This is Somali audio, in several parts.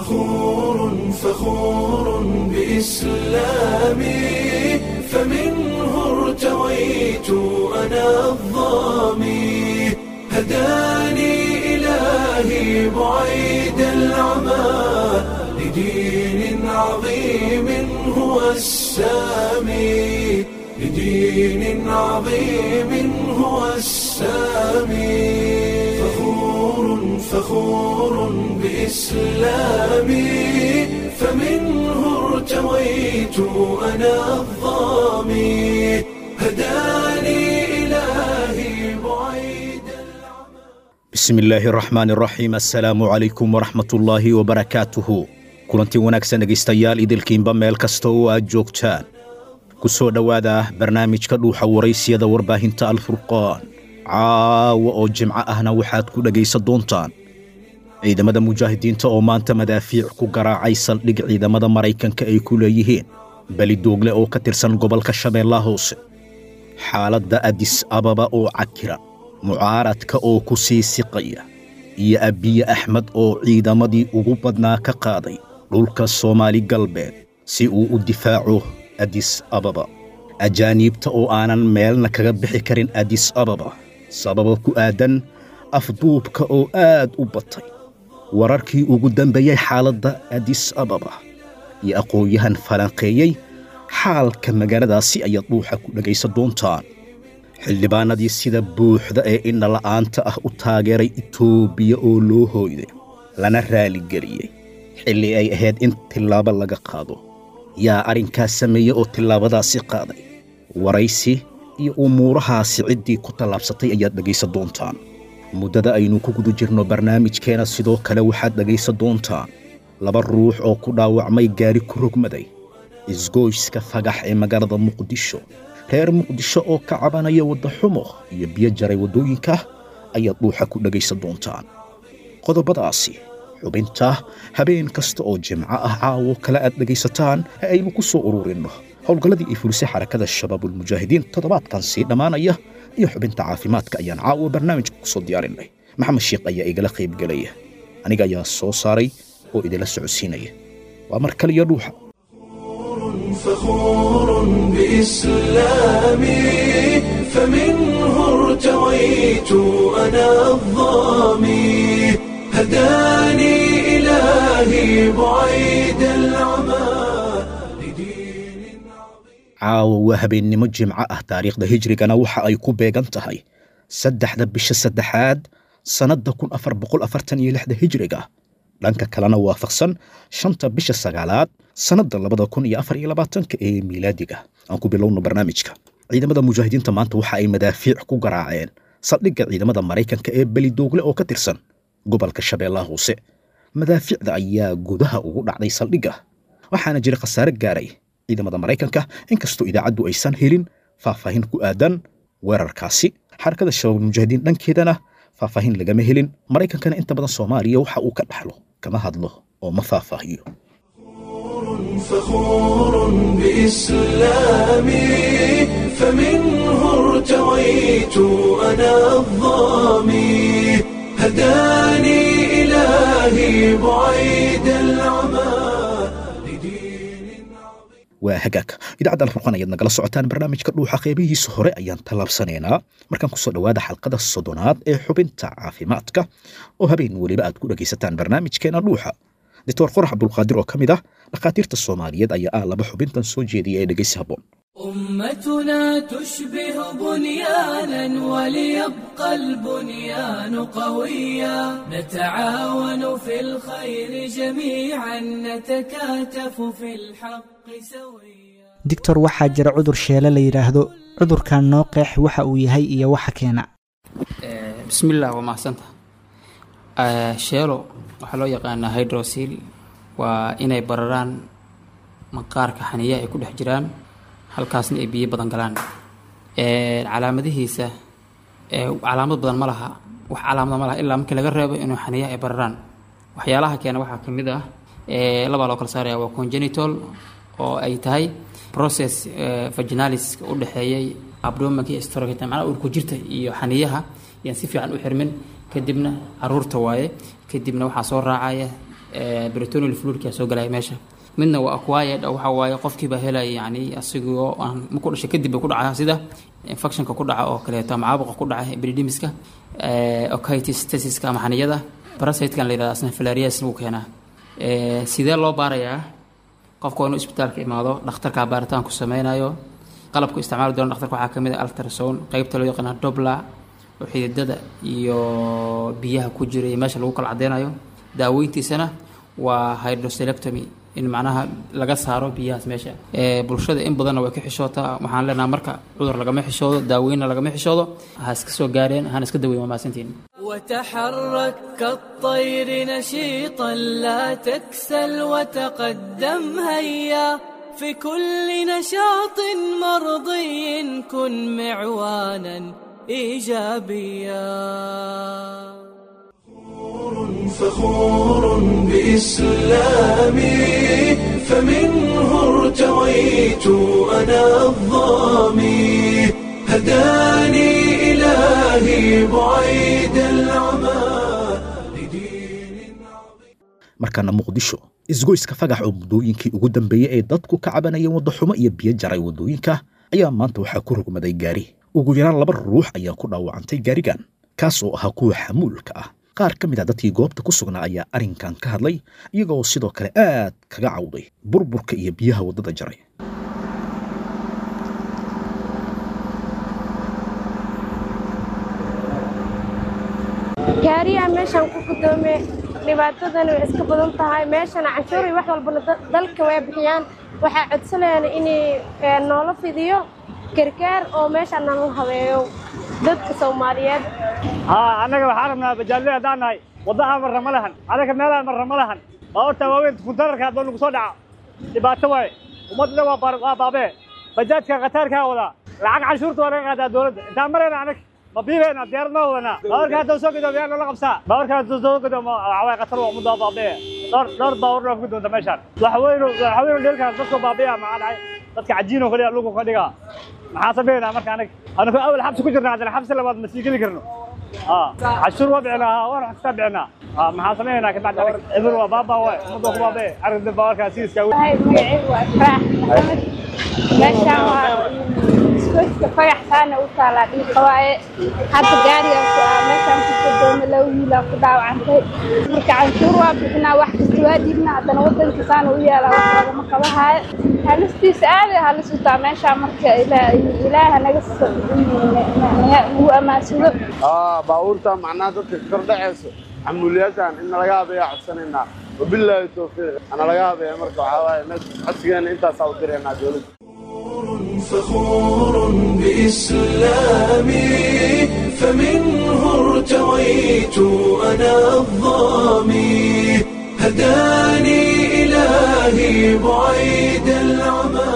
فخور فخور بإسلامي فمنه ارتويت أنا الظامي هداني إلهي بعيد العمى لدين عظيم هو السامي لدين عظيم هو السامي فخور فخور بإسلامي فمنه ارتويت أنا الظامي هداني إلهي بعيد bismi illaahi araxmaan araxiim assalaamu calaykum waraxmatullaahi wabarakaatuhu kulantii wanaagsan dhegaystayaal idilkiinba meel kasta oo aad joogtaan ku soo dhowaada barnaamijka dhuuxa waraysiyada warbaahinta alfurqaan caawa oo jimco ahna waxaad ku dhegaysan doontaan ciidamada mujaahidiinta oo maanta madaafiic ku garaacay saldhig ciidamada maraykanka ay ku leeyihiin beli doogle oo ka tirsan gobolka shabeellaha hoose xaaladda adis ababa oo cakiran mucaaradka oo ku sii siqaya iyo abiye axmed oo ciidamadii ugu badnaa ka qaaday dhulka soomaali galbeed si uu u difaaco adis ababa ajaaniibta oo aanan meelna kaga bixi karin adis ababa sababa ku aadan afduubka oo aad u batay wararkii ugu dambeeyey xaaladda adis ababa iyo aqoon-yahan falanqeeyey xaalka magaaladaasi ayaad dhuuxa ku dhegaysan doontaan xildhibaanadii sida buuxda ee indhala'aanta ah u taageeray itoobiya oo loo hooyday lana raaligeliyey xilli ay ahayd in tillaabo laga qaado yaa arrinkaas sameeyey oo tillaabadaasi qaaday waraysi iyo umuurahaasi ciddii ku tallaabsatay ayaad dhegaysan doontaan muddada aynu ku guda jirno barnaamijkeena sidoo kale waxaad dhegaysan doontaan laba ruux oo ku dhaawacmay gaari ku rogmaday isgoyska fagax ee magaalada muqdisho reer muqdisho oo ka cabanaya waddaxumo iyo biyo jaray waddooyinka ayaad dhuuxa ku dhegaysan doontaan qodobadaasi xubinta habeen kasta oo jimco ah caawo kale aad dhegaysataan ee aynu ku soo ururinno howlgalladii ay fulisay xarakada shabaabulmujaahidiin toddobaadkan sii dhammaanaya iyo xubinta caafimaadka ayaan caawa barnaamijka ku soo diyaarinay maxamed sheekh ayaa igala qaybgelaya aniga ayaa soo saaray oo idinla socodsiinaya waa mar kaliya dhuuxa فخور بإسلامي فمنه ارتويت أنا الظامي هداني إلهي بعيد العمى لدين caawa waa habeennimo jimco ah taariikhda hijrigana waxa ay ku beegan tahay saddexda bisha saddexaad sannadda kun afar boqol afartan iyo lixda hijriga dhanka kalena waafaqsan shanta bisha sagaalaad sannadda labada kun iyo afar iyo labaatanka ee miilaadiga aan ku bilowno barnaamijka ciidamada mujaahidiinta maanta waxa ay madaafiic ku garaaceen saldhigga ciidamada maraykanka ee belidoogle oo ka tirsan gobolka shabeellaha hoose madaafiicda ayaa gudaha ugu dhacday saldhigga waxaana jira khasaare gaaray ciidamada maraykanka inkastoo idaacaddu aysan helin faahfaahin ku aadan weerarkaasi xarakada shabaab mujaahidiin dhankeedana faahfaahin lagama helin maraykankana inta badan soomaaliya waxa uu ka dhaxlo kama hadlo oo ma faahfaahiyo فخور بإسلامي فمنه ارتويت أنا الظامي هداني إلهي بعيد العمى لدين waa hagaag idaacadda alfurqan ayaad nagala socotaan barnaamijka dhuuxa qeybihiisa hore ayaan tallaabsanaynaa markaan kusoo dhowaada xalqada soddonaad ee xubinta caafimaadka oo habeen weliba aad ku dhegaysataan barnaamijkeena dhuuxa doctor qorax cabdulqaadir oo ka mid ah dhakhaatiirta soomaaliyeed ayaa ah laba xubintan soo jeediyay ee dhegaysi habboon أمتنا تشبه بنيانا وليبقى البنيان قويا نتعاون في الخير جميعا نتكاتف في الحق سويا digtor waxaa jira cudur sheele la yidhaahdo cudurkan noo qeex waxa uu yahay iyo waxa keena bismillaah waa mahadsanta sheelo waxaa loo yaqaanaa hydrosil waa inay bararaan maqaarka xaniya ay ku dhex jiraan halkaasna ay biyo badan galaan calaamadihiisa calaamad badan ma laha wax calaamada ma laha ilaa markii laga reebo inuu xaniya ay bararaan waxyaalaha keena waxaa ka mid ah labaa loo kala saaraya waa congenital oo ay tahay process vaginalis u dhexeeyay abdomanka iyo storogeta macnaha uurku jirta iyo xaniyaha yaan si fiican u xirmin kadibna caruurta waaye kadibna waxaa soo raacaya britonial fluidka soo galaya meesha midna waa acquired oo waxa waaye qofkiiba helaya yani asigoo aan marku dhashay kadib bay ku dhacaa sida infectionka ku dhaca oo kaleeto ama caabuqa ku dhaca epididimiska okitis tesiska ama xaniyada parasitekan la yidhahda asna filarias wuu keenaa sidee loo baarayaa qofka waa inuu isbitaalka imaado dhakhtarkaa baaritaan ku sameynayo qalabku isticmaali doona dhakhtarka waxaa kamid ah altrason qeybta loo yaqaana dobla oo xididada iyo biyaha ku jira iyo meesha lagu kala cadeynayo daaweyntiisana waa hydroselectomy in macnaha laga saaro biyahaas meesha bulshada in badanna way ka xishootaa waxaan leenaha marka cudur lagama xishoodo daaweynna lagama xishoodo ha iska soo gaareen hana iska daweyn waa mahadsantiin وتحرك كالطير نشيطا لا تكسل وتقدم هيا في كل نشاط مرضي كن معوانا ايجابيا فخور بإسلامي فمنه ارتويت أنا الظامي هداني إلهي بعيد العمى لدين markaana muqdisho isgoyska fagax oo muddooyinkii ugu dambeeyey ee dadku ka cabanayeen waddaxumo iyo biyo jaray waddooyinka ayaa maanta waxaa ku rogmaday gaari ugu yaraan laba ruux ayaa ku dhaawacantay gaarigan kaas oo ahaa kuwa xamuulka ah qaar ka mid a dadkii goobta ku sugnaa ayaa arrinkan ka hadlay iyagoo sidoo kale aad kaga cawday burburka iyo biyaha waddada jaray gaariyaa meeshaan ku guddoome dhibaatadani way iska badan tahay meeshana canshuur iyo wax walbana da- dalka way bixiyaan waxaa codsanayaan inay ee, noola fidiyo gargaar oo meeshaan nala habeeyo dadka soomaaliyeed haa annaga waxaan rabnaa bajaajada haddaan nahay waddaha marra ma lahan adaka meelaha marra ma lahan baabuurta waaweyn kuntararka haddoo nagu soo dhaca dhibaato waaye ummadna waa baar- waa baabee bajaajka khataarkaa wadaa lacag canshuurta waa laga qaadaa dowladda intaan marayna anag ma biibeena diyaarad ma wadanaa baabuurka haddoo soo gadoom yaa nala qabsaa baabuurka haddoo soo gadoom waxaa waaye khatar waa ummadda waa baabee dhowr dhowr baabuur baa ku doonta meeshaan waxaweynu waxaweynu dheelkaan dadkoo baabiya maxaa dhacay dadka cajiinoo kaliya lugu ka dhigaa maxaa sameynaa marka anag anagu awal xabsi ku jirna haddana xabsi labaad ma sii geli karno اه عشور وضعنا وانا حساب بعنا اه ما حاسمينا كنت بعد عليك ابن وبابا ومضوك بابا عرض الباور كاسيس كاوي Hay, magacaygu waa Faraax Maxamed. meeshaan waa iskooyska fagaxsaana u taalaa dhiiqa waaye hadda gaariga ku ah meeshaan ku guddoome laba wiilaa ku dhaawacantay marka canshuur waa bixinaa wax kasta waa dhiibnaa haddana waddanka saana u yaalaa wax lagama qabahaayo halistiisa aaday halis u taa meeshaan marka ilaa- ilaaha naga s- nagu ammaansado اه باورتا معناها dadka kor dhacayso xamuuliyatan in laga habeeya codsanayna wabillahi tawfiiq ana laga habeeya marka waxaa waaye meesha codsigeena intaasaa u diraynaa dowladda فخور بإسلامي فمنه ارتويت أنا الظامي هداني إلهي بعيد العمى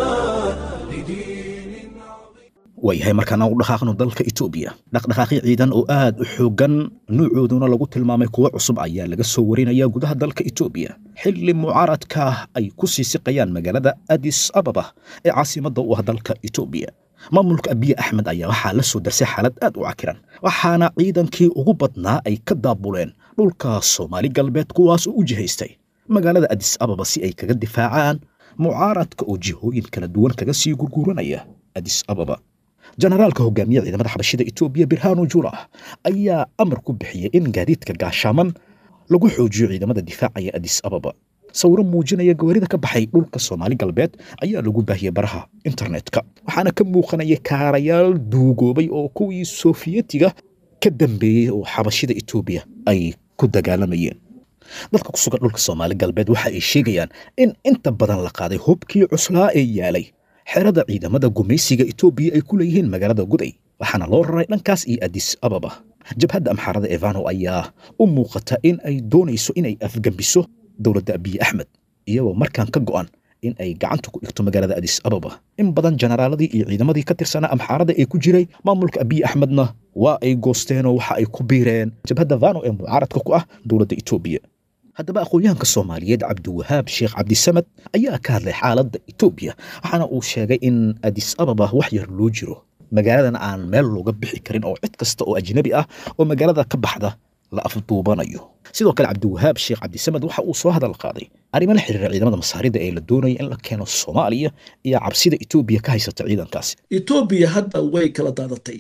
لدين waayahay markaan aan u dhaqaaqno dalka etoobiya dhaqdhaqaaqyo ciidan oo aad u xooggan nuucooduna lagu tilmaamay kuwo cusub ayaa laga soo warinaya gudaha dalka etoobiya xilli mucaaradka ay ku sii siqayaan magaalada adis ababa ee caasimadda u ah dalka etoobiya maamulka abiye axmed ayaa waxaa la soo darsay xaalad aad u cakiran waxaana ciidankii ugu badnaa ay ka daabuleen dhulka soomaali galbeed kuwaas oo u jihaystay magaalada adis ababa si ay kaga difaacaan mucaaradka oo jihooyin kala duwan kaga sii gurguuranaya adis ababa jenaraalka hogaamiye ciidamada xabashida etoobiya birhanu jula ayaa amar ku bixiyey in gaadiidka gaashaaman lagu xoojiyo ciidamada difaacaya adis ababa sawiro muujinaya gawaarida ka baxay dhulka soomaali galbeed ayaa lagu baahiyey baraha internetka waxaana ka muuqanaya kaarayaal duugoobay oo kuwii soofiyetiga ka dambeeyey oo xabashida etoobiya ay ku dagaalamayeen dadka ku sugan dhulka soomaali galbeed waxa ay sheegayaan in inta badan la qaaday hubkii cuslaa ee yaalay xerada ciidamada gumaysiga etoobiya ay ku leeyihiin magaalada guday waxaana loo raray dhankaas iyo adis ababa jabhadda amxaarada evano ayaa u muuqata in ay doonayso inay afgembiso dowladda abiye axmed iyagoo markaan ka go'an in ay gacanta ku dhigto magaalada adis ababa in badan jenaraaladii iyo ciidamadii ka tirsanaa amxaarada ee ku jiray maamulka abiye axmedna waa ay goosteenoo waxa ay ku biireen jabhadda vano ee mucaaradka ku ah dowladda etoobiya haddaba aqoon-yahanka soomaaliyeed cabdiwahaab sheekh cabdisamad ayaa ka hadlay xaaladda etoobiya waxaana uu sheegay in adis ababa wax yar loo jiro magaaladan aan meel looga bixi karin oo cid kasta oo ajnabi ah oo magaalada ka baxda la afduubanayo sidoo kale cabdiwahaab sheekh cabdisamed waxa uu soo hadal qaaday arrimo la xiriira ciidamada masaarida ee la doonaya in la keeno soomaaliya iyo cabsida etoobiya ka haysata ciidankaasi etoobiya hadda way kala daadatay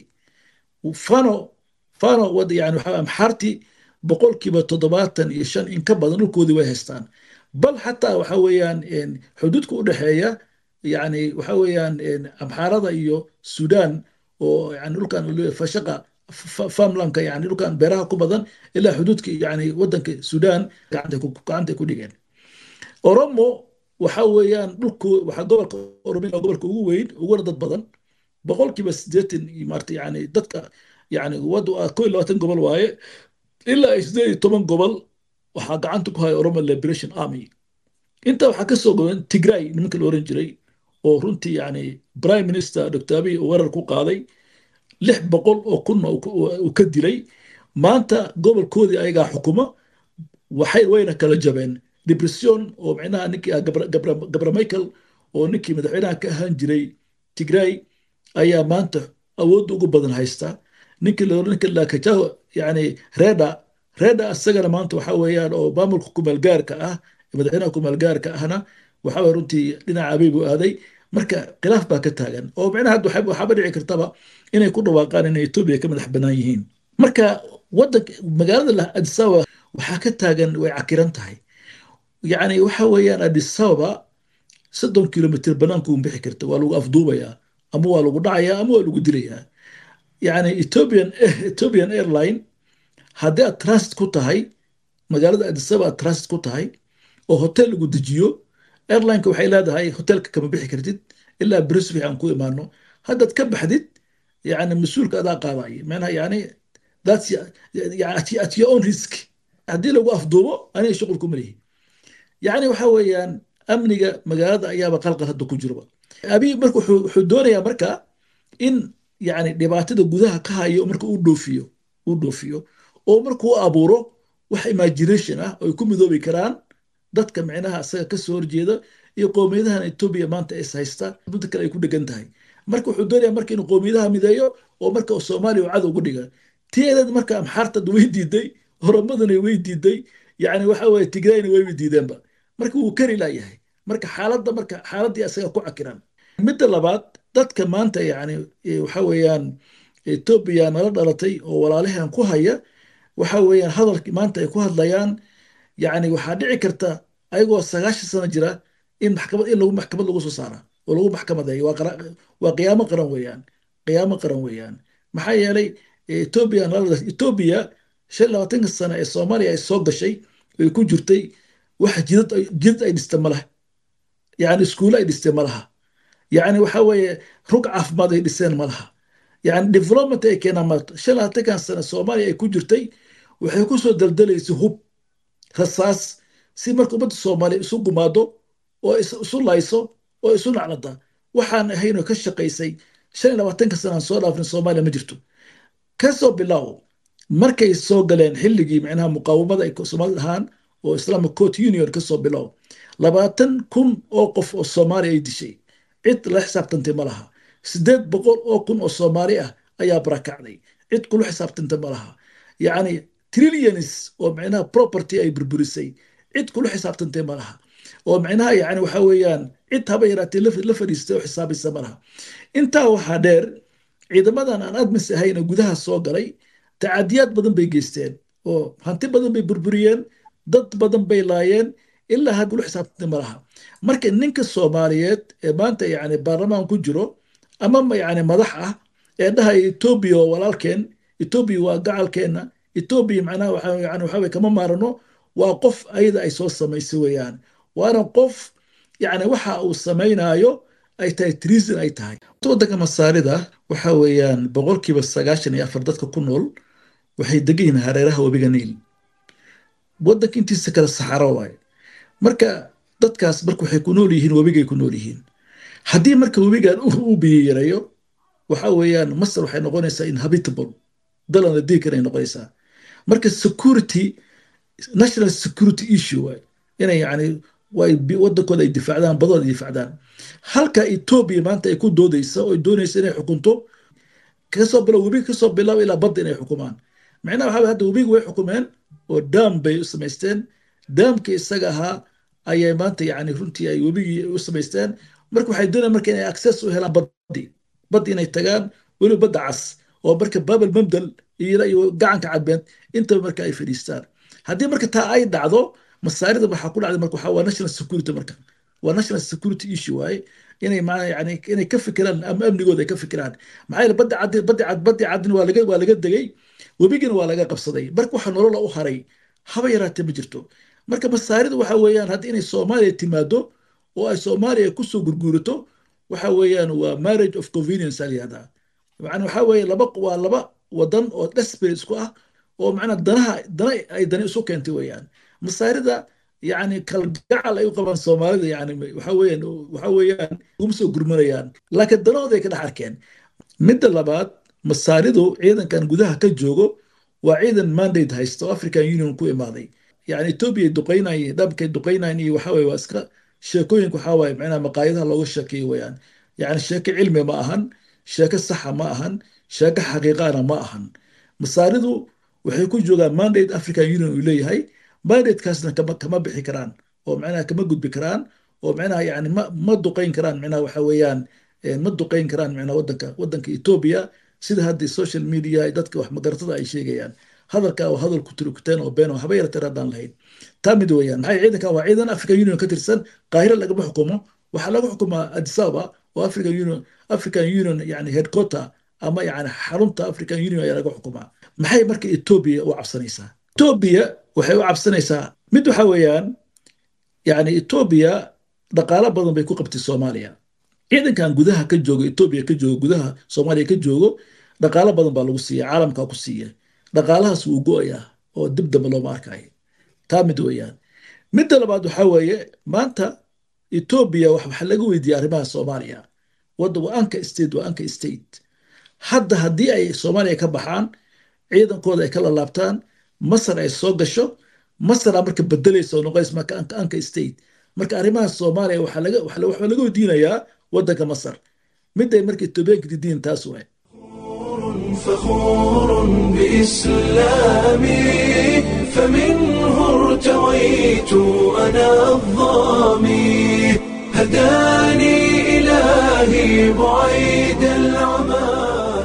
fano fano yani waxa amxaartii boqolkiiba toddobaatan iyo shan in ka badan dhulkoodii way haystaan bal xataa waxa weeyaan xuduudka u dhexeeya yani waxa weeyaan amxaarada iyo sudan oo yani dhulkan fashaqa farmlandka yani dhulkan beeraha ku badan ilaa xuduudka yani wadanka sudan gacantay ku dhigeen oromo waxa weeyaan dhulku waxa gobolka oromia gobolka ugu weyn uguna dad badan boqolkiiba sideetan maarta yani dadka yani wadu ko iyo labaatan gobol waaye ilaa sideed iyo toban gobol waxaa gacanta ku haya oromo liberation army inta waxaa ka soo goban tigray nimanka la oran jiray oo runtii yani prime minister dr abiy weerar ku qaaday lix boqol oo kunna uu ka dilay maanta gobolkoodii ayagaa xukuma waxay wayna kala jabeen depression oo micnaha ninkii gabra michael oo ninkii madaxweynaha ka ahaan jiray tigray ayaa maanta awoodda ugu badan haysta ninkii ninka lakajaho yani reda reda isagana maanta waxa weeyaan oo maamulka kumaalgaarka ah madaxweynaha kumaalgaarka ahna waxa weye runtii dhinaca abiy buu aaday marka khilaaf baa ka taagan oo micnaha waxaaba dhici kartaba inay ku dhawaaqaan inay etoobiya ka madax bannaan yihiin marka wadanka magaalada adisababa waxaa ka taagan way cakiran tahay yani waxa weeyaan adisababa soddon kilomitr banaanku bixi karta waa lagu afduubayaa ama waa lagu dhacayaa ama waa lagu dilayaa yani ethiopian ethiopian airline haddii aad transit ku tahay magaalada adisaba aad transit ku tahay oo hotel lagu dejiyo airlineka waxay leedahay hotelka kama bixi kartid ilaa brisbane aan ku imaano haddaad ka baxdid yani mas-uulka adaa qaadaya manaha yani that's at your own risk haddii lagu afduubo aniga shuqul kuma lihi yani waxa weeyaan amniga magaalada ayaaba qalqal hadda ku jirba abiy marka wuxuu doonayaa marka in yani dhibaatada gudaha ka hayo marka uu dhoofiyo uu dhoofiyo oo marka u abuuro wax imagination ah oo ay ku midoobi karaan dadka micnaha isaga ka soo horjeeda iyo qowmiyadahan etoobiya maanta is haysta muddo kale ay ku dhegan tahay marka wuxuu doonaya marka inuu qowmiyadaha mideeyo oo marka soomaaliya uu cadow ugu dhiga tiyadeed marka amxaartad way diiday oromaduna way diiday yani waxa weye tigrayna way diideenba marka wuu kari laayahay marka xaaladda marka xaaladdii isaga ku cakiran midda labaad dadka maanta yani waxa weeyaan etoobiya nala dhalatay oo walaalahan ku haya waxa weeyaan hadalkii maanta ay ku hadlayaan yani waxaa dhici karta ayagoo sagaashan sano jira in maxkamad in lagu maxkamad lagu soo saara oo lagu maxkamadeeyo waa qiyaamo qaran weeyaan qiyaamo qaran weeyaan maxaa yeelay etoobiya etoobiya shan labaatanka sano ee soomaaliya ay soo gashay ay ku jirtay wax jidad jidad ay dhiste ma laha yani iskuulo ay dhiste ma laha yani waxa weeye rug caafimaad ay dhiseen ma laha yani development ay keenaan malta shan labaatankan sano soomaaliya ay ku jirtay waxay ku soo daldalaysay hub rasaas si marka ummadda soomaaliya isu gumaado oo isu layso oo isu naclada waxaan ahaynoo ka shaqaysay shan iyo labaatanka sana aan soo dhaafin soomaaliya ma jirto kasoo bilow markay soo galeen xilligii micnaha muqaawamada ay soomaalida ahaan oo islamic court union kasoo bilow labaatan kun oo qof oo soomaaliya ay dishay cid la xisaabtantay ma laha sideed boqol oo kun oo soomaali ah ayaa barakacday cid kula xisaabtantay ma laha yacni trillions oo micnaha property ay burburisay cid kula xisaabtantay ma laha oo micnaha yani waxa weeyaan cid haba yaraatee la fadhiistay oo xisaabaysa ma laha intaa waxaa dheer ciidamadan aan admis ahayna gudaha soo galay tacadiyaad badan bay geysteen oo hanti badan bay burburiyeen dad badan bay laayeen ilaa had kula xisaabtantay ma laha marka ninka soomaaliyeed ee maanta yani baarlamaan ku jiro ama yani madax ah ee dhahaya etoobiya waa walaalkeen etoobiya waa gacalkeenna etoobiya macnaha yani waxa weye kama maarano waa qof ayada ay soo samaysay weeyaan waana qof yani waxa uu samaynayo ay tahay treason ay tahay waddanka masaarida waxa weeyaan boqolkiiba sagaashan iyo afar dadka ku nool waxay degan yihiin hareeraha webiga niil waddanka intiisa kale saxaro waaye marka dadkaas marka waxay ku nool yihiin webigay ku nool yihiin haddii marka webigan uu biyo yareeyo waxa weeyaan masar waxay noqonaysaa inhabitable dalan la digi kara ay noqonaysaa marka security national security issue waay inay yani way wadankooda ay difaacdaan badooda ay difaacdaan halka etoobiya maanta ay ku doodaysa oo doonaysa inay xukunto kasoo bilow webi kasoo bilow ilaa badda inay xukumaan micnaha waxaa hadda webiga way xukumeen oo daam bay u samaysteen daamkii isaga ahaa ayay maanta yani runtii ay webigii u samaysteen marka waxay doonayaan marka inay access u helaan baddi baddi inay tagaan weliba badda cas oo marka babel mamdal iyo gacanka cadbeed intaba marka ay fadhiistaan haddii marka taa ay dhacdo masaarida waxaa ku dhacday marka waxaa waa national security marka waa national security issue waaye inay maana yani inay ka fikiraan ama amnigooda ay ka fikiraan maxaa yeele badda caddi baddi cad baddi caddin waa laga waa laga degay webigina waa laga qabsaday marka waxa nolola u haray haba yaraatee ma jirto marka masaaridu waxa weeyaan hadda inay soomaaliya timaado oo ay soomaaliya kusoo gurguurato waxa weeyaan waa marriage of convenience alyahdaa macna waxa weeye laba waa laba wadan oo desperate isku ah oo macnaa danaha dana ay dani isu keentay weeyaan masaarida yani kalgacal ay u qabaan soomaalida yani waxa weeyaan waxa weeyaan uma soo gurmanayaan laakiin danahooda ay ka dhex arkeen midda labaad masaaridu ciidankan gudaha ka joogo waa ciidan mandate haysta oo african union ku imaaday yani ethiopia duqeynay dhabkay duqeynayn iyo waxa weye waa iska sheekooyinka waxaa waaye macnaha maqaayadaha looga sheekeeyo weeyaan yani sheeko cilmi ma ahan sheeko saxa ma ahan sheeko xaqiiqana ma ahan masaaridu waxay ku joogaan mandate african union uu leeyahay mandatekaasna kama kama bixi karaan oo macnaha kama gudbi karaan oo macnaha yani ma ma duqeyn karaan macnaha waxa weeyaan ma duqeyn karaan macnaha wadanka wadanka ethiopia sida hadda social media dadka wax magaratada ay sheegayaan hadalka waa hadal kuturkuteen oo been oo haba yarateen haddaan lahayn taa mid weeyaan maxay ciidanka waa ciidan african union ka tirsan qaahiro lagama xukumo waxaa laga xukumaa addis ababa oo african union african union yani headquarter ama yani xarunta african union ayaa laga xukumaa maxay marka ethiopia u cabsanaysaa ethiopia waxay u cabsanaysaa mid waxa weeyaan yani ethiopia dhaqaalo badan bay ku qabtay soomaaliya ciidankan gudaha ka joogo ethiopia ka joogo gudaha soomaaliya ka joogo dhaqaalo badan baa lagu siiya caalamkaa ku siiya dhaqaalahaas wuu go-ayaa oo dib damba looma arkayo taa mid weeyaan midda labaad waxaa weeye maanta ethiopia waxa laga weydiiyey arrimaha soomaaliya wadda waa anka state waa anka state hadda haddii ay soomaaliya ka baxaan ciidankooda ay ka lalaabtaan masar ay soo gasho masaraa marka bedelaysa oo noqonaysa marka anka anka state marka arrimaha soomaaliya waxaa laga waxaa laga weydiinayaa waddanka masar mid ay marka etoobiyaanka didiin taas waay فخور بإسلامي فمنه ارتويت أنا الظامي هداني إلهي بعيد العمى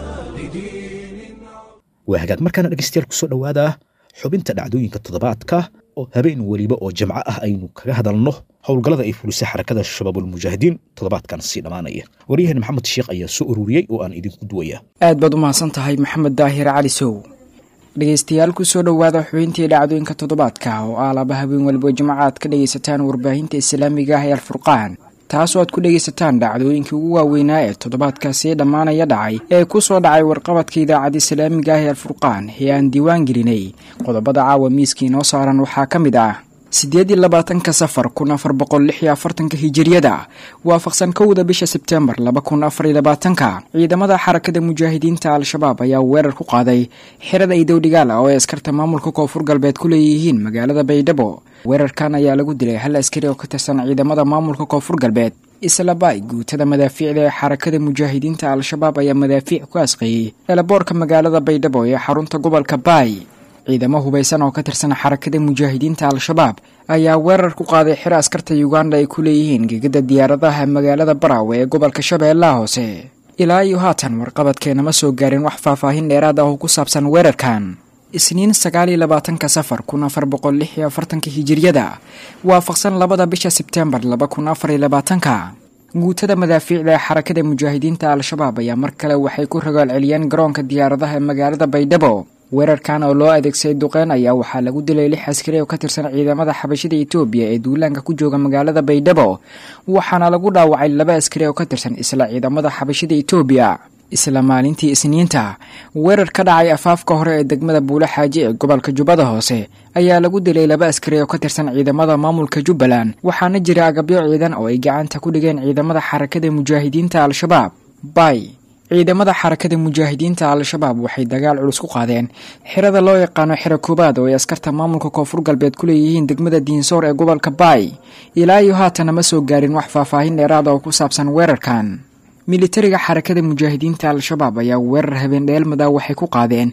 لدين waa hagaag markaana dhegaystayaal kusoo dhowaada xubinta dhacdooyinka toddobaadka oo habeen weliba oo jamco ah aynu kaga hadalno howlgallada ay fulisay xarakada shabaabulmujaahidiin toddobaadkan sii dhammaanaya waryahan maxamed sheekh ayaa soo ururiyey oo aan idinku duwaya aad baad u mahadsan tahay maxamed daahir cali sow dhegaystayaal kusoo dhowaada xubintii dhacdooyinka toddobaadka oo ah laba habeen waliba jimco aad ka dhegaysataan warbaahinta islaamiga ah ee alfurqaan taasoo aad ku dhegaysataan dhacdooyinkii ugu waaweynaa ee toddobaadkaasi dhammaanaya dhacay ee ku soo dhacay warqabadka idaacadda islaamiga ah ee alfurqaan ee aan diiwaan gelinay qodobada caawa miiska inoo saaran waxaa ka mid ah siddeed iyo labaatanka safar kun afar boqol lix iyo afartanka hijiriyada waafaqsan kowda bisha sebtembar laba kun afar iyo labaatanka ciidamada xarakada mujaahidiinta al-shabaab ayaa weerar ku qaaday xirada idowdhigaal ah oo ay askarta maamulka koonfur galbeed ku leeyihiin magaalada baydhabo weerarkan ayaa lagu dilay hal askari oo ka tirsan ciidamada maamulka koonfur galbeed islabaay guutada madaafiicda ee xarakada mujaahidiinta al-shabaab ayaa madaafiic ku asqeeyey eelaboorka magaalada baydhabo ee xarunta gobolka baay ciidamo hubaysan oo ka tirsan xarakada mujaahidiinta al-shabaab ayaa weerar ku qaaday xiro askarta uganda ay ku leeyihiin gegada diyaaradaha magaalada baraawe ee gobolka shabeellaha hoose ilaa iyo haatan warqabadkeena ma soo gaarin wax faahfaahin dheeraad ah oo ku saabsan weerarkan isniin sagaal iyo labaatanka safar kun afar boqol lix iyo afartanka hijiriyada waafaqsan labada bisha sebtembar laba kun afar iyo labaatanka guutada madaafiicda ee xarakada mujaahidiinta al-shabaab ayaa mar kale waxay ku rogaal celiyeen garoonka diyaaradaha ee magaalada baydhabo weerarkan oo loo adeegsaday duqeyn ayaa waxaa lagu dilay lix askari oo ka tirsan ciidamada xabashida etoobiya ee duulaanka ku jooga magaalada baydhabo waxaana lagu dhaawacay laba askari oo ka tirsan isla ciidamada xabashida etoobiya isla maalintii isniinta weerar ka dhacay afaafka hore ee degmada buule xaaji ee gobolka jubbada hoose ayaa lagu dilay laba askari oo ka tirsan ciidamada maamulka jubbaland waxaana jira agabyo ciidan oo ay gacanta ku dhigeen ciidamada xarakada mujaahidiinta al-shabaab bay ciidamada xarakada mujaahidiinta al-shabaab waxay dagaal culus ku qaadeen xirada loo yaqaano xiro koobaad oo ay askarta maamulka koonfur galbeed ku leeyihiin degmada diinsoor ee gobolka baay ilaa iyo haatana ma soo gaarin wax faahfaahin dheeraada oo ku saabsan weerarkan militariga xarakada mujaahidiinta al-shabaab ayaa weerar habeen dheelmada waxay ku qaadeen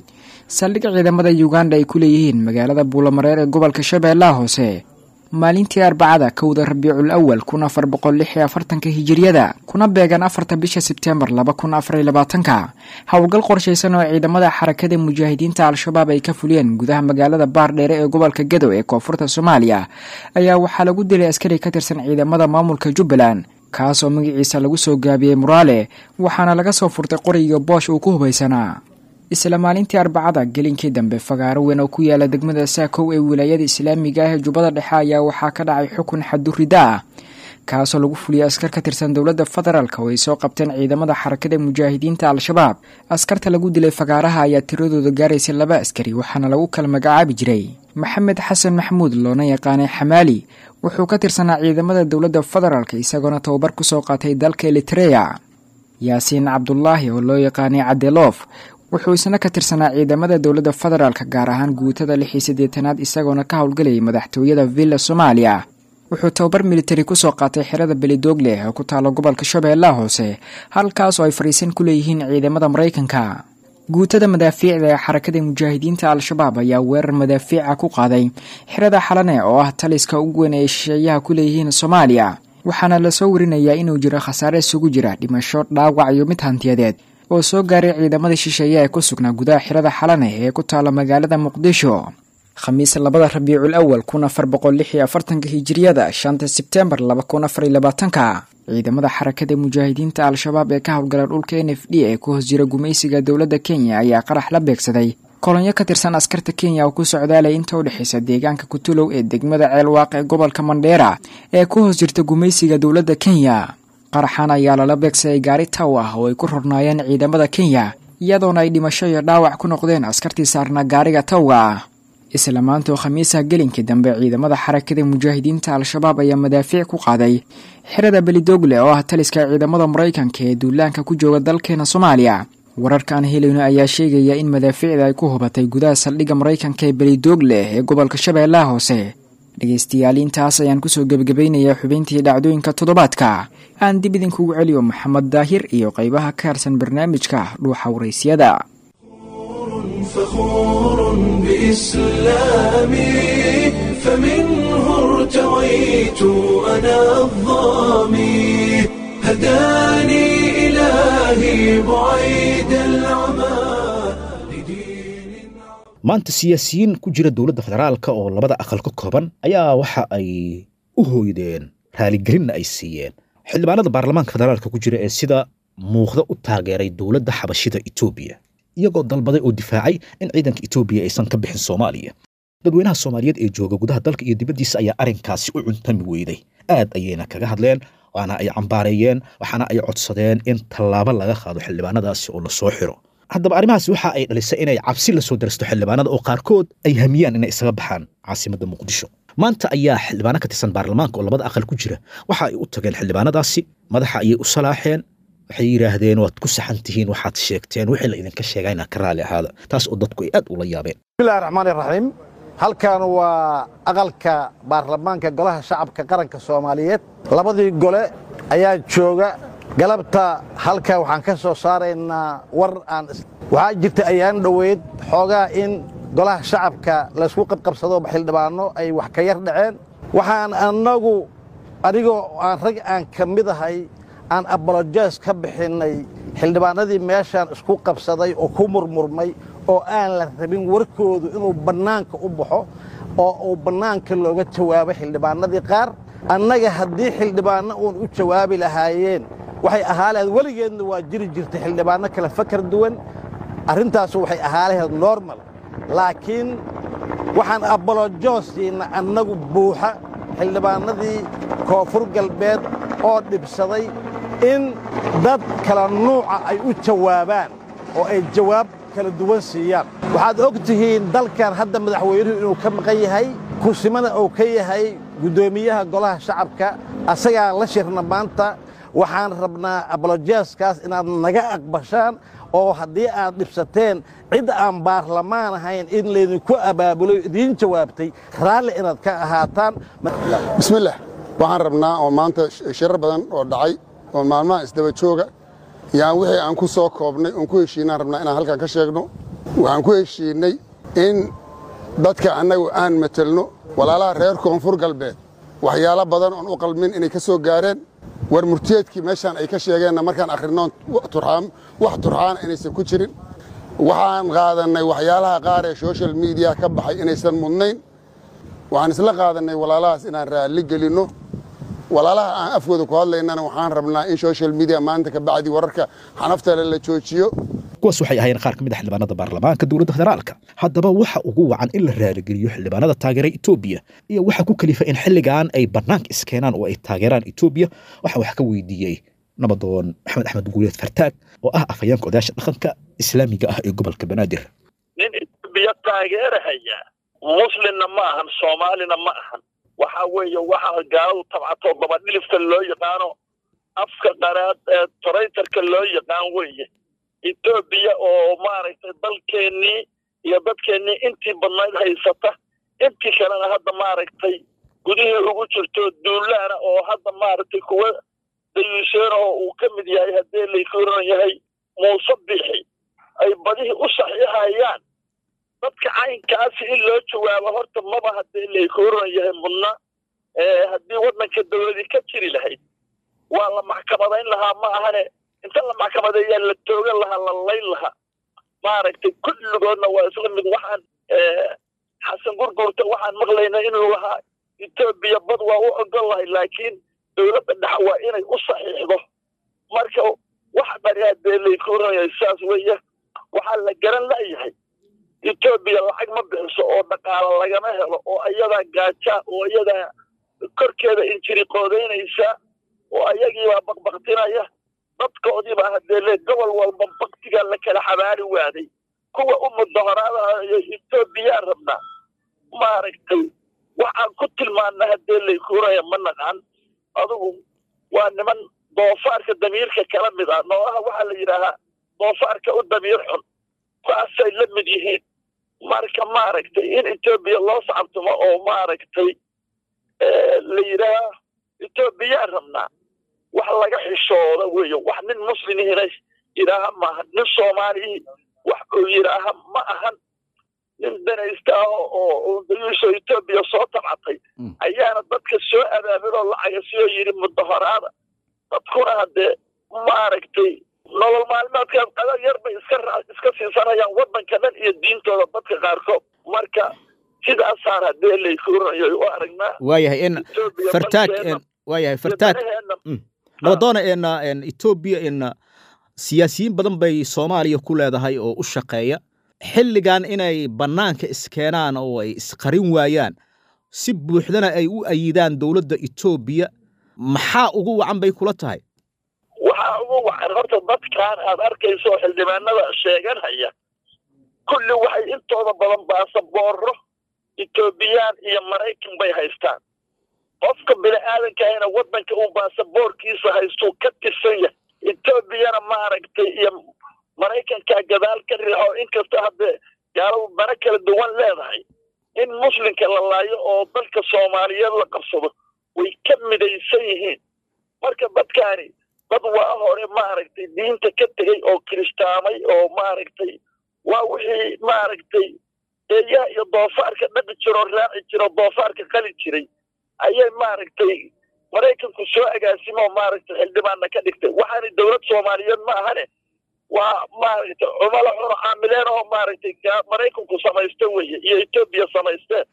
saldhig ciidamada uganda ay ku leeyihiin magaalada buulamareer ee gobolka shabeellaha hoose maalintii arbacada kowda rabiicul awal kun afar boqol lix iyo afartanka hijiriyada kuna beegan afarta bisha sebteembar laba kun afar iyo labaatanka howlgal qorshaysan oo ciidamada xarakada mujaahidiinta al-shabaab ay ka fuliyeen gudaha magaalada baardheere ee gobolka gadow ee koonfurta soomaaliya ayaa waxaa lagu dilay askari ka tirsan ciidamada maamulka jubbaland kaas oo magaciisa lagu soo gaabiyey muraale waxaana laga soo furtay qoriga boosh uu ku hubaysanaa isla maalintii arbacada gelinkii dambe fagaaro weyn oo ku yaala degmada saakow ee wilaayada islaamiga ah ee jubbada dhexe ayaa waxaa ka dhacay xukun xadurida ah kaasoo lagu fuliyay askar ka tirsan dowladda federaalk oo ay soo qabteen ciidamada xarakada mujaahidiinta al-shabaab askarta lagu dilay fagaaraha ayaa tiradooda gaaraysay laba askari waxaana lagu kala magacaabi jiray maxamed xasan maxamuud loona yaqaanay xamaali wuxuu ka tirsanaa ciidamada dowladda federaalk isagoona tababar kusoo qaatay dalka elitreya yaasiin cabdulaahi oo loo yaqaanay cadeloof wuxuu isna ka tirsanaa ciidamada dowladda federaalk gaar ahaan guutada lix iyo siddeetanaad isagoona ka howlgalayay madaxtooyada villa soomaaliya wuxuu tababar militari kusoo qaatay xerada belidoogle oo ku taalo gobolka shabeellaha hoose halkaas oo ay fariisan ku leeyihiin ciidamada maraykanka guutada madaafiicda ee xarakada mujaahidiinta al-shabaab ayaa weerar madaafiica ku qaaday xerada xalane oo ah taliska ugu weyn ay shisheeyaha ku leeyihiin soomaaliya waxaana lasoo warinayaa inuu jiro khasaare isugu jira dhimasho dhaawac iyo mid hantiyadeed oo soo gaaray ciidamada shisheeye ee ku sugnaa gudaha xirada xalane ee ku taala magaalada muqdisho khamiis labada rabiicul awal kun afar boqol lix iyo afartanka hijiriyada shanta sebtembar laba kun afar iyo labaatanka ciidamada xarakada mujaahidiinta al-shabaab ee ka howlgala dhulka n f d ee ku hoos jira gumaysiga dowladda kenya ayaa qarax la beegsaday kolonyo ka tirsan askarta kenya oo ku socdaalay inta u dhexaysa deegaanka kutulow ee degmada ceelwaaq ee gobolka mandheera ee ku hoos jirta gumaysiga dowladda kenya qaraxan ayaa lala beegsaday gaari taw ah oo ay ku rornaayeen ciidamada kenya iyadoona ay dhimasho iyo dhaawac ku noqdeen askartii saarnaa gaariga tawga ah isla maantoo khamiisaha gelinkii dambe ciidamada xarakada mujaahidiinta al-shabaab ayaa madaafiic ku qaaday xerada belidoogle oo ah taliska ciidamada maraykanka ee duulaanka ku jooga dalkeena soomaaliya wararka aan helayno ayaa sheegaya in madaafiicda ay ku hubatay gudaha saldhigga maraykanka ee belidoogle ee gobolka shabeellaha hoose dhegaystayaal intaas ayaan kusoo gebagabaynayaa xubintii dhacdooyinka toddobaadka aan dib idinkugu celiyo maxamed daahir iyo qaybaha ka harsan barnaamijka dhuuxa waraysyada فخور بإسلامي فمنه ارتويت أنا الظامي هداني إلهي بعيد العمى maanta siyaasiyiin ku jira dowladda federaalka oo labada aqal ka kooban ayaa waxa ay u hooydeen raaligelinna ay siiyeen xildhibaanada baarlamaanka federaalka ku jira ee sida muuqda u taageeray dowladda xabashida etoobiya iyagoo dalbaday oo difaacay in ciidanka etoobiya aysan ka bixin soomaaliya dadweynaha soomaaliyeed ee jooga gudaha dalka iyo dibaddiisa ayaa arrinkaasi u cuntami weyday aad ayayna kaga hadleen waana ay cambaareeyeen waxaana ay codsadeen in tallaabo laga qaado xildhibaanadaasi oo lasoo xiro haddaba arrimahaasi waxa ay dhalisay inay cabsi la soo darasto xildhibaanada oo qaarkood ay hamiyaan inay isaga baxaan caasimadda muqdisho maanta ayaa xildhibaano ka tirsan baarlamaanka oo labada aqal ku jira waxa ay u tageen xildhibaanadaasi madaxa ayay u salaaxeen waxay yidhaahdeen waad ku saxan tihiin waxaad sheegteen wixii la idinka sheegaa inaa ka raali ahaada taas oo dadku ay aad ula yaabeen bismillahi raxmaan iraxiim halkan waa aqalka baarlamaanka golaha shacabka qaranka soomaaliyeed labadii gole ayaa jooga galabta halka waxaan ka soo saaraynaa war aan waxaa jirta ayaan dhoweyd xoogaa in golaha shacabka laysku qabqabsado xildhibaano ay wax ka yar dhaceen waxaan annagu anigoo aan rag aan ka mid ahay aan abolojes ka bixinnay xildhibaanadii meeshaan isku qabsaday oo ku murmurmay oo aan la rabin warkoodu inuu bannaanka u baxo oo uu bannaanka looga jawaabo xildhibaanadii qaar annaga haddii xildhibaanno uun u jawaabi lahaayeen waxay ahaa lahayd weligeedna waa jiri jirtay xildhibaanno kale fakar duwan arrintaasu waxay ahaa lahayd normal laakiin waxaan abolojoosiinna annagu buuxa xildhibaanadii koonfur galbeed oo dhibsaday in dad kala nuuca ay u jawaabaan oo ay jawaab kala duwan siiyaan waxaad og tihiin dalkan hadda madaxweynuhu inuu ka maqan yahay kursimana uu ka yahay guddoomiyaha golaha shacabka asagaa la shirna maanta waxaan rabnaa abolojeeskaas inaad naga aqbashaan oo haddii aad dhibsateen cid aan baarlamaan ahayn in laydinku abaabulo idiin jawaabtay raalli inaad ka ahaataan bismillaah waxaan rabnaa oo maanta shirar badan oo dhacay oo maalmaha isdaba jooga yaan wixii aan ku soo koobnay oon ku heshiinaan rabnaa inaan halkan ka sheegno waxaan ku heshiinnay in dadka annagu aan matelno walaalaha reer koonfur galbeed waxyaalo badan oon u qalmin inay ka soo gaareen war murtiyeedkii meeshaan ay ka sheegeenna markaan akhrinnoon wax turxaana inaysan ku jirin waxaan qaadannay waxyaalaha qaar ee social mediya ka baxay inaysan mudnayn waxaan isla qaadannay walaalahaas inaan raalli gelinno walaalaha aan afkooda ku hadlaynana waxaan rabnaa in social media maanta ka bacdi wararka xanaftale la joojiyo kuwaas waxay ahaayeen qaar ka mid a xildhibaanada baarlamaanka dowladda federaalka haddaba waxa ugu wacan in la raaligeliyo xildhibaanada taageera etoobiya iyo waxa ku kalifa in xilligan ay bannaanka iskeenaan oo ay taageeraan etoobiya waxaa wax ka weydiiyey nabadoon maxamed axmed guuleed fartaag oo ah afhayeenka odayaasha dhaqanka islaamiga ah ee gobolka banaadir nin etoobiya taageerahaya muslimna ma ahan soomaalina ma ahan waxa weeye waxa gaaladu tabcato dabadhilifka loo yaqaano afka qaraad ee toraytarka loo yaqaan weeye etoobiya oo maaragtay dalkeennii iyo dadkeennii intii badnayd haysata intii kalena hadda maaragtay gudihii ugu jirto duulaana oo hadda maaragtay kuwa dayuuseena oo uu ka mid yahay haddii laykuran yahay muuse bixi ay badihii u saxiixayaan dadka caynkaasi in loo jawaabo horta maba haddii laykuran yahay mudna haddii waddanka dowladii ka jiri lahayd waa la maxkamadayn lahaa ma ahane inta la maxkamadeeyaa la toogan lahaa la layn lahaa maaragtay kulligoodna waa isla mid waxaan xasan gurgurta waxaan maqlaynaa inuu lahaa etoobiya bad waa u ogol lahay laakiin dowladda dhex waa inay u saxiixdo marka wax dhani haddee laykuranaya saas weeye waxaa la garan la'yahay etoobiya lacag ma bixiso oo dhaqaalo lagama helo oo ayadaa gaajaa oo ayadaa korkeeda injiri qoodaynaysa oo ayagiibaa baqbaqtinaya dadkoodiibaa haddee le gobol walba baktigaa la kala xabaari waaday kuwa u mudahoraadayo etoobiyaa rabnaa maaragtay waxaan ku tilmaana haddee laykuuraya ma naqaan adugu waa niman doofaarka damiirka kala mid ah nooaha waxaa la yidhaahaa doofaarka u damiir xun kuwaasay la mid yihiin marka maaragtay in etoobiya loo sacabtumo oo maaragtay la yidhaaha etoobiyaa rabnaa wax laga xishooda weeye wax nin muslimihina yidhaaha maaha nin soomaalihii wax uu yidhaaha ma ahan nin danaysta ah oo dayuusha etoobiya soo tabcatay ayaana dadka soo abaabiloo lacaga siyoo yidhi mudahoraada dadkuna haddee maaragtay nolol maalmeedkaas qadar yar bay iska iska siisanayaan waddanka dhan iyo diintooda dadka qaarkood marka sidaasaan haddee laykuuranayo u aragnaa waayahay in fartaag waayahay fartaag nabadoona en etoobiya en siyaasiyiin badan bay soomaaliya ku leedahay oo u shaqeeya xilligan inay bannaanka iskeenaan oo ay isqarin waayaan si buuxdana ay u ayidaan dowladda etoobiya maxaa ugu wacan bay kula tahay waxaa ugu wacan horta dadkan aad arkayso xildhibaanada sheeganhaya kulli waxay intooda badan baasaboorro etoobiyaan iyo maraykan bay haystaan qofka bini aadankahayna waddanka uu baasaboorkiisa haystuu ka tirsan yahay etoobiyana maaragtay iyo maraykankaa gadaal ka riixo inkasta haddee gaaladu dana kala duwan leedahay in muslimka la laayo oo dalka soomaaliyeed la qabsado way ka midaysan yihiin marka dadkaani dad waa hore maaragtay diinta ka tegey oo kiristaamay oo maaragtay waa wixii maaragtay eeyaha iyo doofaarka dhaqi jiroo raaci jiro doofaarka qali jiray ayay maaragtay maraykanku soo agaasimoo maaragtay xildhibaanna ka dhigtay waxaana dowlad soomaaliyeed ma ahane waa maaragtay cumalo cuno caamileen oo maaragtay maraykanku samaysta weeye iyo etoobiya samaysteen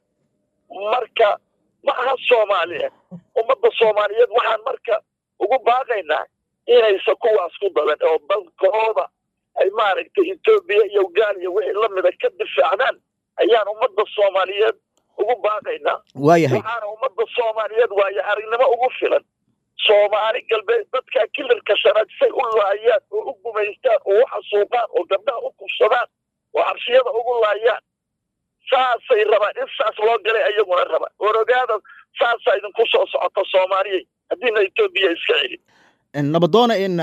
marka ma aha soomaaliya ummadda soomaaliyeed waxaan marka ugu baaqaynaa inaysa kuwaas ku dadan oo dalkooda ay maaragtay etoobiya iyo gaal iyo wixii lamida ka difaacdaan ayaan ummadda soomaaliyeed ugu baaqaynaa waayahay waxaana ummadda soomaaliyeed waayo aragnimo ugu filan soomaali galbeed dadkaa kilarka shanaad say u laayaan oo u gumaystaan oo u xasuuqaan oo gabdhaha u kubsadaan oo xabsiyada ugu laayaan saasay rabaan in saas loo galay ayaguna rabaan orogaada saasaa idinku soo socota soomaaliyay haddiina etoobiya iska celin nabadoona in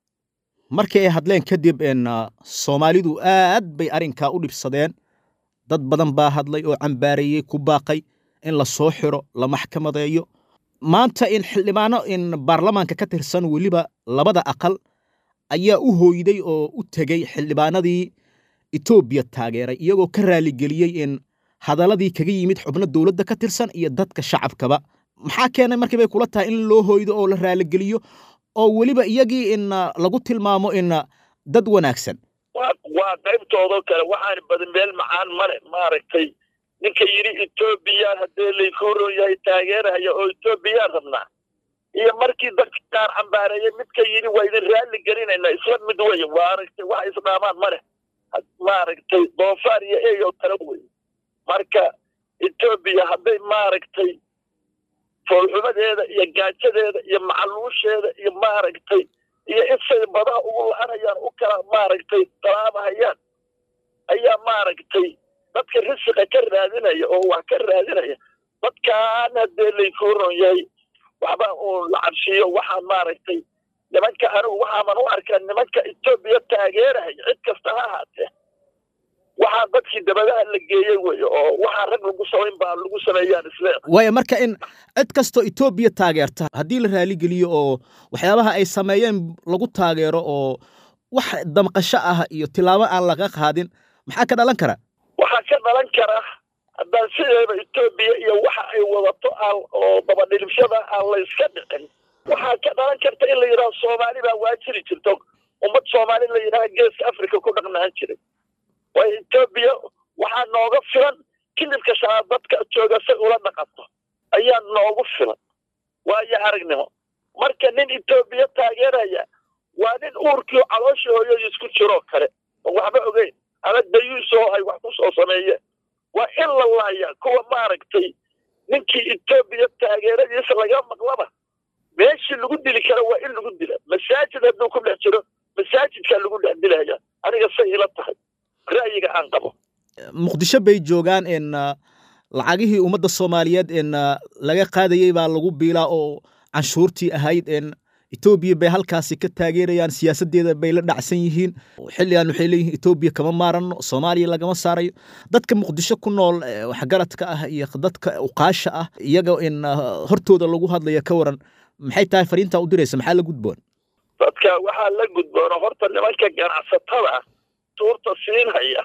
markii ay hadleen kadib in soomaalidu aad bay arrinkaa u dhibsadeen dad badan baa hadlay oo cambaareeyey ku baaqay in la soo xiro la maxkamadeeyo maanta in xildhibaano in baarlamaanka ka tirsan weliba labada aqal ayaa u hooyday oo u tegey xildhibaanadii etoobiya taageeray iyagoo ka raaligeliyey in hadaladii kaga yimid xubno dowladda ka tirsan iyo dadka shacabkaba maxaa keenay markii bay kula tahay in loo hoydo oo la raaligeliyo oo weliba iyagii in lagu tilmaamo in dad wanaagsan waa waa qaybtoodoo kale waxaan badin meel macaan male maaragtay ninka yidhi etoobiya haddee laykuu ron yahay taageerahaya oo etoobiyaan rabnaa iyo markii dadka qaar cambaareeyey midka yidhi waa idin raalli gelinayna isla mid weye maaragtay waxa isdhaamaan male maaragtay doofaar iyo ey oo kale wey marka etoobiya hadday maaragtay foolxumadeeda iyo gaajadeeda iyo macaluusheeda iyo maaragtay iyo insay badaha ugu la-anayaan u kala maaragtay dalaabahayaan ayaa maaragtay dadka risiqa ka raadinaya oo wax ka raadinaya dadkaan haddee laykuu ron yahay waxba uu la cabsiiyo waxaan maaragtay nimanka anigu waxaaman u arkaa nimanka etoobiya taageerahaya cid kasta ha ahaatee waxaa dadkii dabadaha la geeyey wey oo waxaa rag lagu samayn baa lagu sameeyaan isleeda waayo marka in cid kastoo etoobiya taageerta haddii la raaligeliyo oo waxyaabaha ay sameeyeen lagu taageero oo wax damqasho ah iyo tilaabo aan laga qaadin maxaa ka dhalan kara waxaa ka dhalan kara haddaan sideeba etoobiya iyo waxa ay wadato aan oo dabadhilibshada aan la iska dhicin waxaa ka dhalan karta in la yidhaho soomaali baa waajiri jirto ummad soomaali la yidhaha geeska africa ku dhaqnaan jiray waayo etoobiya waxaa nooga filan kilibka shanaad dadka jooga say ula dhaqanto ayaa noogu filan waayo aragnimo marka nin etoobiya taageeraya waa nin uurkii calooshii hooyadii isku jiroo kale oo waxba ogeyn ama dayuusoo ay wax ku soo sameeyeen waa in la laaya kuwa maaragtay ninkii etoobiya taageeradiisa laga maqlaba meeshii lagu dili kara waa in lagu dila masaajid hadduu ku dhex jiro masaajidkaa lagu dhex dilaya aniga say ila tahay ra'yiga aan qabo muqdisho bay joogaan in lacagihii ummadda soomaaliyeed in laga qaadayey baa lagu biilaa oo canshuurtii ahayd in etoobiya bay halkaasi ka taageerayaan siyaasaddeeda bay la dhacsan yihiin xilligan waxay leeyihiin etoobiya kama maaranno soomaaliya lagama saarayo dadka muqdisho ku nool waxgaradka ah iyo dadka uqaasha ah iyaga in hortooda lagu hadlaya ka waran maxay tahay fariintaa u diraysa maxaa la gudboon dadka waxaa la gudboona horta nimanka ganacsatada tuurta siinhaya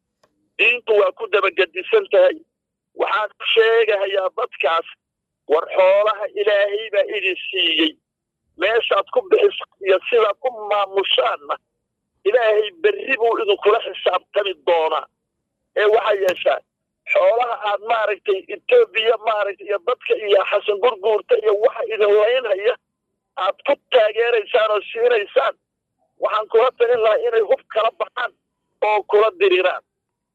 diintu waa ku dabagedisan tahay waxaan ku sheegahayaa dadkaas war xoolaha ilaahay baa idin siiyey meeshaad ku bixisa iyo sidaad ku maamushaanna ilaahay berri buu idinkula xisaabtami doonaa ee waxaa yeeshaan xoolaha aad maaragtay etoobiya maaragtay iyo dadka iyo xasan gurguurta iyo waxa idin laynhaya aad ku taageeraysaan oo siinaysaan waxaan kula talin lahaa inay hub kala baxaan oo kula diriraan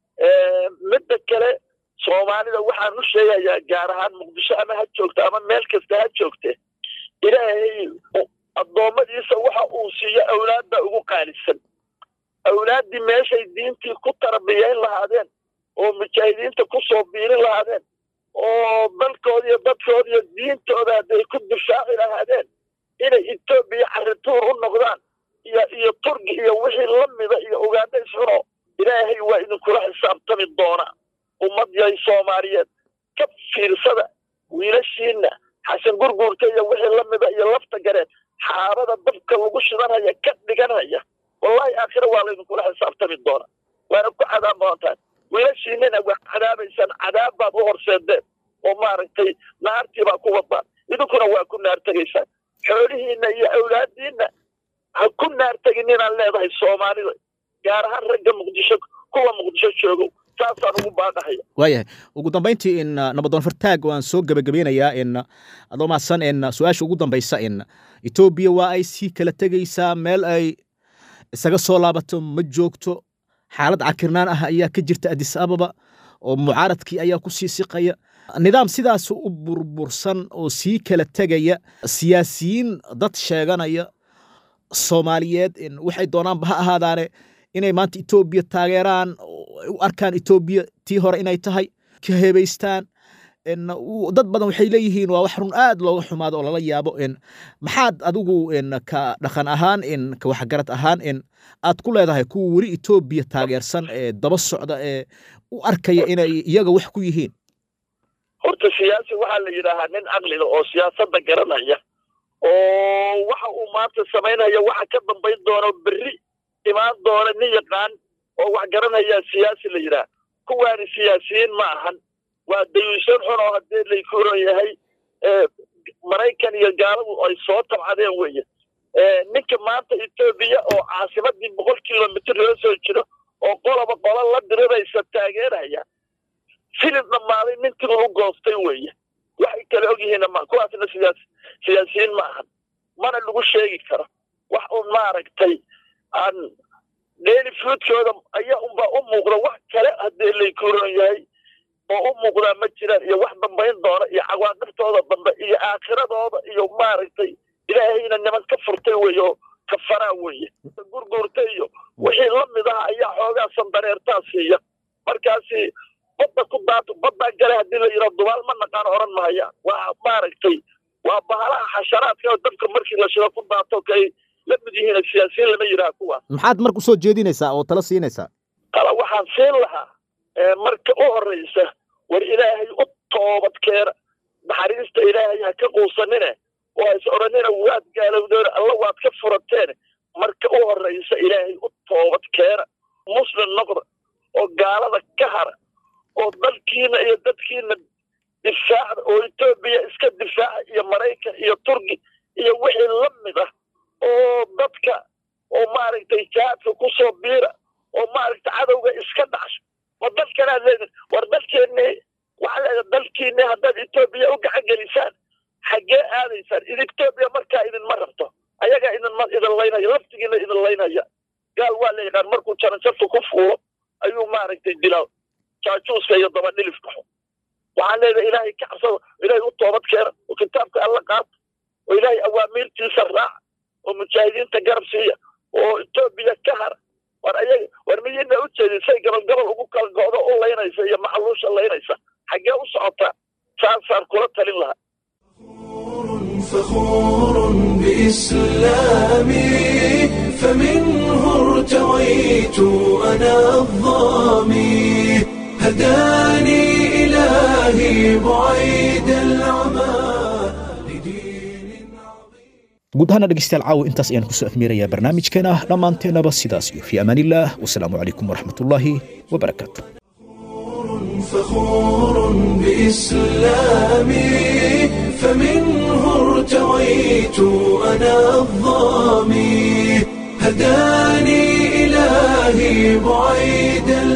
midda kale soomaalida waxaan u sheegayaa gaar ahaan muqdisho ama ha joogto ama meel kasta ha joogte ilaahay addoommadiisa waxa uu siiyo awlaadda ugu qaalisan awlaaddii meeshay diintii ku tarbiyayn lahaadeen oo mujaahidiinta ku soo biirin lahaadeen oo dalkooda iyo dadkooda iyo diintooda hadday ku difaaci lahaadeen inay etoobiya carrituur u noqdaan iyo iyo turgi iyo wixii la mida iyo ugaadha isxuno ilaahay waa idinkula xisaabtami doonaa ummad yahay soomaaliyeed ka fiirsada wiilashiinna xasan gurguurta iyo wixii la mida iyo lafta gareen xaabada dabka lagu shidanhaya ka dhiganhaya wallahi aakhira waa laydinkula xisaabtami doonaa waana ku cadaab doontaan wiilashiinana waa cadaabaysaan cadaab baad u horseedeen oo maaragtay naartii baa ku wadaan idinkuna waa ku naar tegaysaan xoolihiinna iyo awlaadiinna ha ku naar tegin inaan leedahay soomaalida gaar ahaan ragga muqdisho kuwa muqdisho joogow saasaan ugu baaqahaya waayahay ugu dambayntii in nabadoon fartaag waan soo gebagabeynayaa in adoo mahadsan in su-aasha ugu dambaysa in etoobiya waa ay sii kala tegaysaa meel ay isaga soo laabato ma joogto xaalad cakirnaan ah ayaa ka jirta adis ababa oo mucaaradkii ayaa ku sii siqaya nidaam sidaas u burbursan oo sii kala tegaya siyaasiyiin dad sheeganaya soomaaliyeed waxay doonaanba ha ahaadaane inay maanta etoobiya taageeraan u arkaan etoobiya tii hore inay tahay ka hebaystaan dad badan waxay leeyihiin waa wax run aad looga xumaado oo lala yaabo maxaad adigu ka dhaqan ahaan ka waxgarad ahaan aad ku leedahay kuwa weli etoobiya taageersan ee daba socda ee u arkaya inay iyaga wax ku yihiin horta siyaasi waxaa la yidhaahaa nin caqliga oo siyaasadda garanaya oo waxa uu maanta samaynaya waxa ka dambayn doono berri imaan doona nin yaqaan oo wax garanayaa siyaasi la yidhaah kuwaani siyaasiyiin ma ahan waa dayuusan xun oo haddii laykuron yahay maraykan iyo gaaladu ay soo tabcadeen weeye ninka maanta etoobiya oo caasimadii boqol kilomitr loo soo jiro oo qoloba qolo la diriraysa taageeraya filid dhammaaday ninkii lagu goostay weeye waxay kale ogyihiin ma kuwaasna siyaas siyaasiyiin ma ahan mana lagu sheegi karo wax un maaragtay aan daily foodkooda ayaa unbaa u muuqda wax kale haddii laykuron yahay oo u muuqdaa ma jiraan iyo wax dambayn doona iyo cawaaqibtooda dambe iyo aakhiradooda iyo maaragtay ilaahayna niman ka furtay weeye oo kafaraa weeye gurguurta iyo wixii la mid ah ayaa xoogaa sandareertaa siiya markaasi badda ku daato baddaa gale haddii la yidhaha dubaal ma naqaan oran mahayaan waa maaragtay waa bahalaha xasharaadka oo dabka markii la shido ku daato kay la mid yihiin siyaasiyiin lama yidhaha kuwaas maxaad marka usoo jeedinaysaa oo tala siinaysaa tala waxaan siin lahaa marka u horraysa war ilaahay u toobad keena naxariista ilaahay ha ka quusanine oo is odhanina waad gaalowdeen alla waad ka furateen marka u horraysa ilaahay u toobad keena muslim noqda oo gaalada ka hara oo dalkiina iyo dadkiina difaacda oo etoobiya iska difaaca iyo maraykan iyo turki iyo wixii la mid ah oo dadka oo maaragtay jaadka ku soo biira oo maaragtay cadowga iska dhacsho oo dalkanaad leedin war dalkeennii waxaa leeda dalkiinii haddaad etoobiya u gacan gelisaan xaggee aadaysaan id etoobiya markaa idinma rabto ayagaa idinma idin laynaya laftigiina idin laynaya gaal waa la yaqaan markuu jaranjarta ku fuulo ayuu maaragtay dilaa jaajuuska iyo dabadhilifka xun waxaan leedahay ilaahay ka cabsado ilaahay u toobad keena oo kitaabka alla qaata oo ilaahay awaamiirtiisa raaca oo mujaahidiinta garab siiya oo etoobiya ka hara war ayaga war miyayna u jeedin say gabal gabal ugu kala go'do u laynaysa iyo maxaluusha laynaysa xaggee u socotaa saasaan kula talin lahaa فخور بإسلامي فمنه ارتويت أنا الظامي هداني إلهي بعيد العمى guud ahaana dhegeystayaal caawa intaas ayaan kusoo afmeerayaa barnaamijkeena dhammaanteennaba sidaas iyo fii amaan illah wasalaamu calaykum waraxmatullaahi wabarakaatu فخور بإسلامي فمنه ارتويت أنا الظامي هداني إلهي بعيد